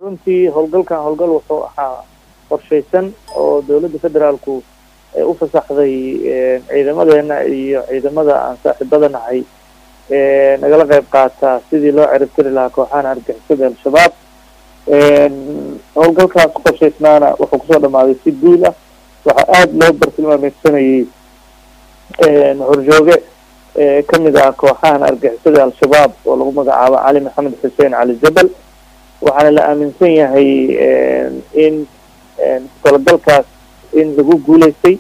runtii howlgalkan howlgal wuxuu ahaa qorshaysan oo dowladda federaalku ay u fasaxday ciidamadeena iyo ciidamada aan saaxiibada nahay nagala qayb qaataa sidii loo ciribtiri lahaa kooxahan argixisada al-shabaab howlgalkaas qorshaysnaana wuxuu kusoo dhamaaday si guul ah waxaa aada loo bartilmaameysanayay horjooge kamid ah kooxahan argixisada al-shabaab oo lagu magacaabo cali maxamed xuseen cali jabal waxaana la aaminsan yahay in talagalkaas in lagu guuleystay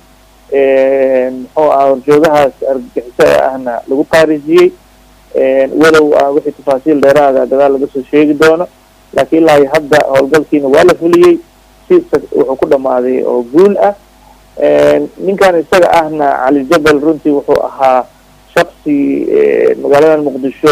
muxuu aha horjoogahaas argagixisada ahna lagu qaarijiyey walow ah wixii tafaasiil dheeraada gadaal laga soo sheegi doono laakiin ilaa iyo hadda howlgalkiina waa la fuliyey si wuxuu ku dhamaaday oo guul ah ninkan isaga ahna cali jabal runtii wuxuu ahaa shaksi magaalada muqdisho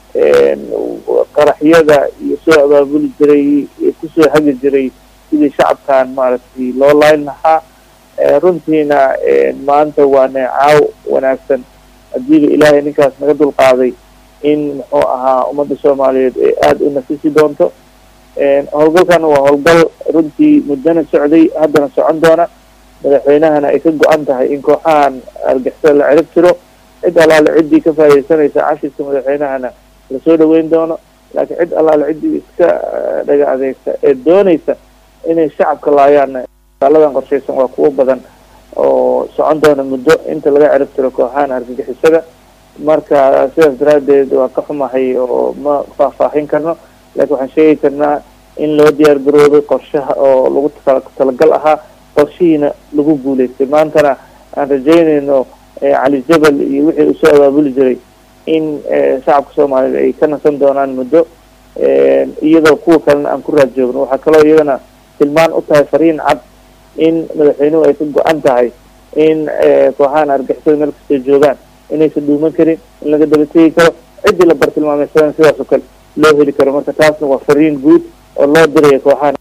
qaraxyada iyo soo abaabuli jiray kusoo hagi jiray sidii shacabkan maaragtay loo layn lahaa runtiina maanta waa neecaaw wanaagsan hadiiba ilaahay ninkaas naga dulqaaday in muxuu ahaa ummadda soomaaliyeed ee aada u nafisi doonto howlgalkana waa howlgal runtii muddana socday haddana socon doona madaxweynahana ay ka go-an tahay in kooxahan argixisada la cirib tiro cid allaale ciddii ka faa'idaysanaysa cashiska madaxweynahana lasoo dhaweyn doono laakiin cid allaale ciddii iska dhaga adeegta ee doonaysa inay shacabka laayaanna aladan qorshaysan waa kuwo badan oo socon doona muddo inta laga cirib tiro kooxahan argagixisada marka sidaas daraadeed waa ka xumahay oo ma faahfaahin karno laakiin waxaan sheegi karnaa in loo diyaar garoobay qorshaha oo lagu talagal ahaa qorshihiina lagu guuleystay maantana aan rajeynayno cali jabal iyo wixii uu soo abaabuli jiray in shacabka soomaaliyeed ay ka nasan doonaan muddo iyadoo kuwa kalena aan ku raad joogno waxaa kaloo iyadana tilmaan u tahay fariin cad in madaxweynuhu ay ka go-an tahay in kooxahan argixisada meel kastoo joogaan inaysan dhuuman karin in laga daba tegi karo ciddii la bartilmaameysadan sidaas oo kale loo heli karo marka taasna waa fariin guud oo loo diraya kooxahan